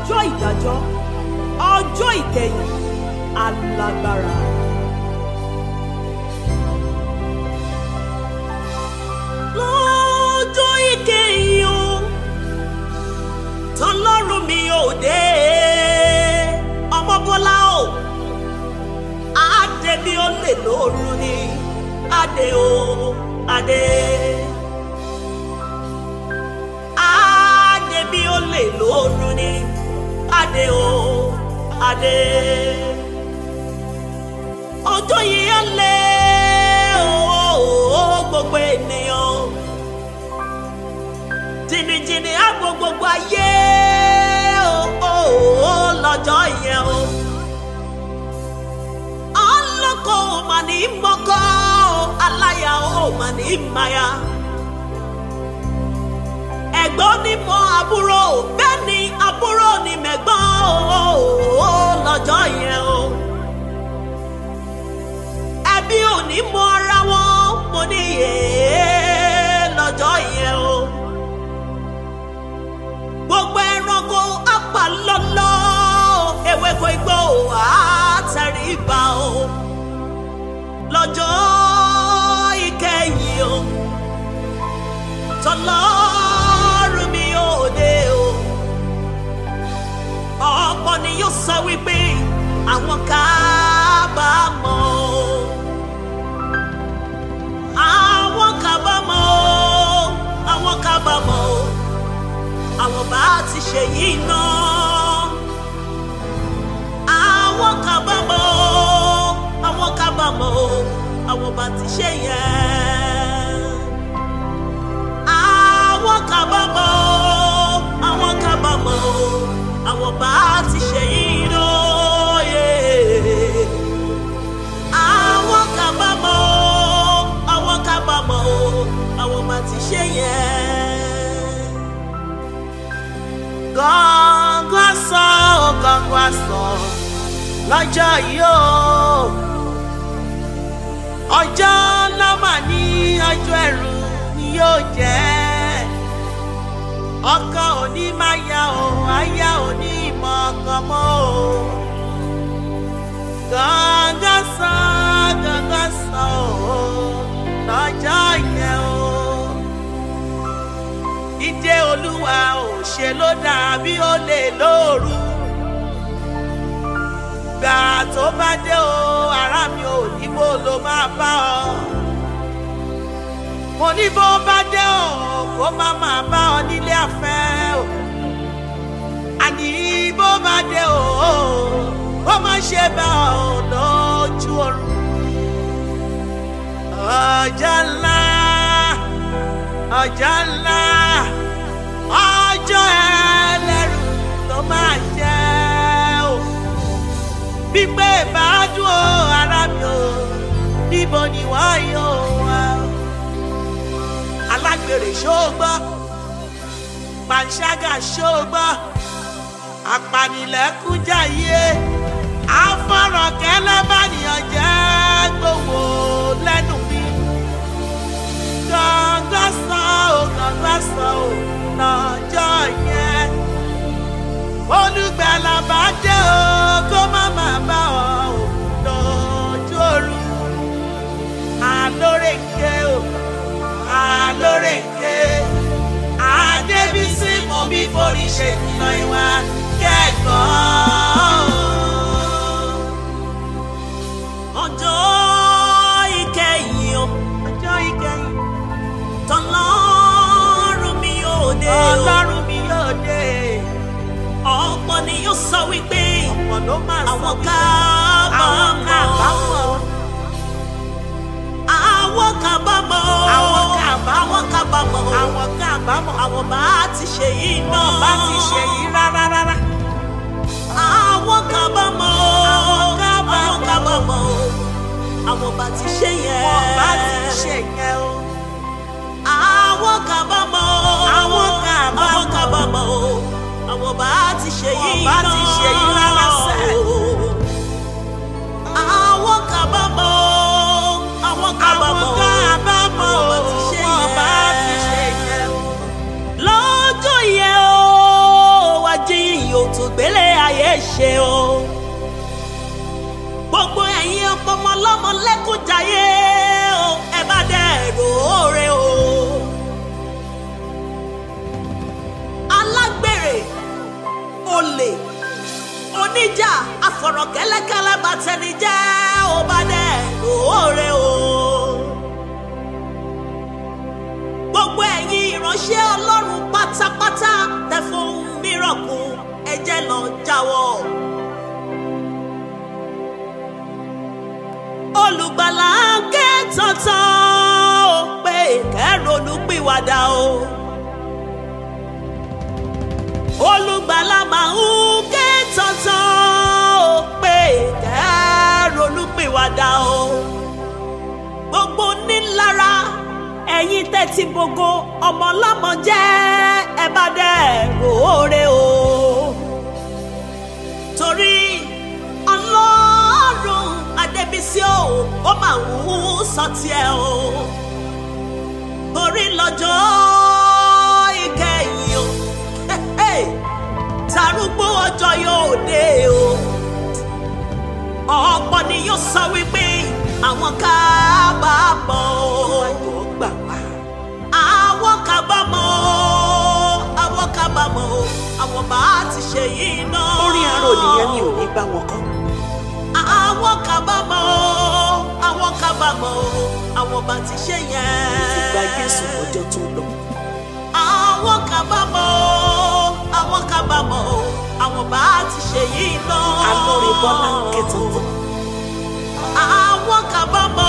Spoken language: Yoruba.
ọjọ́ ìdájọ́ ọjọ́ ìkẹyìn alágbára. lọ́jọ́ ìkẹyìn o tọlọ́run mi ò dé ọmọ bọ́lá o adé mi ò lè lóorun ni adé o adé. adé mi ò lè lóorun ni adé o adé. ọjọ́ yìí á lé o gbogbo ènìyàn jìnnìjìnnì á gbọ́ gbogbo ayé o lọ́jọ́ yẹn o. ọlọ́kọ̀ ò mà ní mọ́kọ́ aláya ò mà ní máya. ẹ̀gbọ́n ní mọ àbúrò bẹ́ẹ̀ ni àbúrò ní mẹ̀gbọ́n o lọ́jọ́ yẹn o. ẹbí ò ní mọ ara wọn mo ní yèé lọ́jọ́ yẹn o gbogbo ẹranko apá lọ́lọ́ ewéko igbó àtẹríba o lọ́jọ́ ìkẹyìn o tọlọ́run mi ò dé o ọ̀pọ̀ ni yóò sọ wípé àwọn kábàámọ̀ o àwọn kábàámọ̀ o àwọn kábàámọ̀ o àwọn bá ti ṣe yìí ná. àwọn kábàámọ̀ o, àwọn kábàámọ̀ o, àwọn bá ti ṣe yẹn. àwọn kábàámọ̀ o, àwọn kábàámọ̀ o, àwọn bá ti ṣe yìí ná. àwọn kábàámọ̀ o, àwọn kábàámọ̀ o, àwọn bá ti ṣe yẹn gángan sọ ó gángan sọ lọ́jọ́ yìí ó ọjọ́ lọ́mà ní ọjọ́ ẹ̀rù ni yóò jẹ́ ọkọ òní máa ya o aya òní ìmọ̀ ọkàn mọ́ o gángan sọ gángan sọ ó lọ́jọ́ yẹn o ìdè olúwa ò ṣe ló dàbí ó lè lóoru gbà tó bá dé o ará mi ò ní bó ló máa bá ọ mo ní bó bá dé o kó má máa bá ọ nílé àfẹ́ o àní bó bá dé o kó má ṣe bá ọ lójú oorun ọjọ́ ńlá ọjọ́ ńlá ọjọ́ ẹlẹ́rù tó máa jẹ́ o pípé ìbádùn o ara mi o níbo ni wọ́n yóò wá o alágbèrè ṣóògbọ́ panṣágà ṣóògbọ́ apanilẹ́kúnjayé afọ̀rọ̀kẹ́lẹ́ bánìyàn jẹ́ gbowó lẹ́nu mi gángan sàn ó gángan sàn ó lọ́jọ́ yẹn olùgbàlà bá dé o kó má má bá ọ ò lọ́jọ́ òru àlórèké o àlórèké àdébísí mo bí forí ṣe kìlọ̀ ìwà kẹ́kọ̀ọ́. ọjọ́ ìkẹyìn o ọjọ́ ìkẹyìn tọ́lọ́run mi ò dé o ọlọ́run mi yóò dé ọ̀pọ̀ ni yóò sọ wípé ọ̀pọ̀ ló máa sọ àwọn wípé àwọn kábàámọ̀ kábàámọ̀ àwọn kábàámọ̀ Àwọn kábàámọ̀. àwọn kábàámọ̀ àwọn kábàámọ̀ àwọn bá ti ṣe yìí náà wọn bá ti ṣe yìí rárá rárá àwọn kábàámọ̀ Àwọn kábàámọ̀. àwọn kábàámọ̀ àwọn bá ti ṣe yẹn wọn bá ti ṣe yẹn o àwọn kábàámọ̀ Àwọn kábàámọ̀. àwọn kábàámọ̀ àwọn bá ti ṣe Wọn yìí bá náà ti ṣe yìí rárá sẹ́. àwọn kábàámọ̀ àwọn kábàámọ̀ àwọn kábàámọ̀ àwọn o bá ti ṣe wọn bá ti ṣe yẹn yẹn o lọ́jọ́ yẹn ó wá jí ìyó tó gbé ṣe o gbogbo ẹ̀yin ọmọ ọlọ́mọ lẹ́kùnjayé o ẹ bá dẹ̀ ròóre o alágbèrè olè oníjà afọ̀rọ̀kẹ́lẹ́kẹ́lẹ́ bàtẹnijẹ́ ó bá dẹ̀ lóore o. gbogbo ẹ̀yin ìránṣẹ́ ọlọ́run pátápátá tẹ fún mìíràn kù ẹjẹ́ lọ jáwọ́. olùgbàlà ń ké tọ̀tàn ó pé kẹ́rọ̀ọ́nù pìwàdà o. olùgbàlà máa ń ké tọ̀tàn ó pé kẹ́rọ̀ọ́nù pìwàdà o. gbogbo nílára ẹ̀yin tẹ́tí gbogbo ọmọ ọlọ́mọ jẹ́ ẹ bá dẹ̀ ròóre o. torí ọlọ́run adébísí o ó máa ń sọ tiẹ̀ o. torí lọ́jọ́ ìkẹyìn o tarúgbó ọjọ́ yóò dé o. ọ̀pọ̀ ni yóò sọ wípé àwọn kábàámọ̀ o ayọ̀ gbà wá. àwọn kábàámọ̀ o àwọn kábàámọ̀ o àwọn bá ti ṣe yìí náà. orin arò nìyẹn mi ò ní bá wọn kọ. àwọn kábàámọ̀ o àwọn kábàámọ̀ o àwọn bá ti ṣe yẹn. ti gba Jésù lọ́jọ́ tó lọ. àwọn kábàámọ̀ o àwọn kábàámọ̀ o àwọn bá ti ṣe yìí náà. alóore bọ́lá ń ké tuntun. àwọn kábàámọ̀